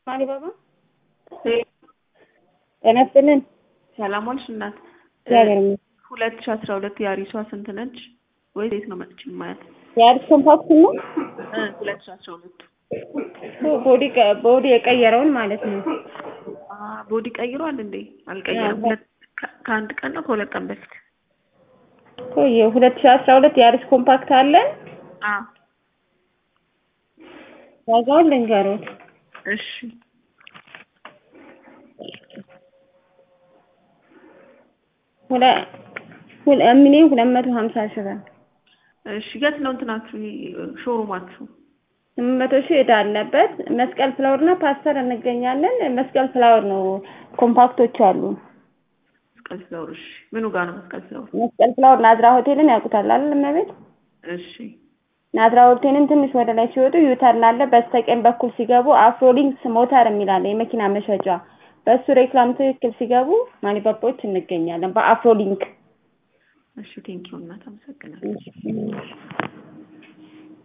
አሊባባ ጤና ይስጥልን። ሰላም ዋልሽ እናት። እግዚአብሔር ይመስገን። ሁለት ሺ አስራ ሁለት የአሪሷ ስንት ነች? ወይ የት ነው መጥቼ ማየት? የአዲስ ኮምፓክት ነው ሁለት ሺ አስራ ሁለት ቦዲ ቀ- ቦዲ የቀየረውን ማለት ነው። ቦዲ ቀይሯል እንዴ? አልቀየረም። ሁለት ከ- ከአንድ ቀን ነው ከሁለት ቀን በፊት ቆየ ሁለት ሺህ አስራ ሁለት የአዲስ ኮምፓክት አለን። አ ዋጋውን ልንገሩት። እሺ ሁለ ሁለ ሚሊዮን ሁለት መቶ ሀምሳ ሺህ ብር እሺ የት ነው እንትናችሁ ሾሩማችሁ? ስምንት መቶ ሺህ ዕዳ አለበት። መስቀል ፍላወር እና ፓስተር እንገኛለን። መስቀል ፍላወር ነው ኮምፓክቶች አሉ። መስቀል ፍላወር። እሺ ምኑ ጋር ነው መስቀል ፍላወር? መስቀል ፍላወር ናዝራ ሆቴልን ያውቁታል አይደል? እመቤት እሺ ናዝራ ሆቴልን ትንሽ ወደ ላይ ሲወጡ ዩተርን አለ። በስተቀኝ በኩል ሲገቡ አፍሮሊንክስ ሞተር የሚል አለ፣ የመኪና መሸጫ። በእሱ ሬክላም ትክክል ሲገቡ ማኒባባዎች እንገኛለን በአፍሮሊንክ እሺ ቴንኪው እናት አመሰግናለሁ።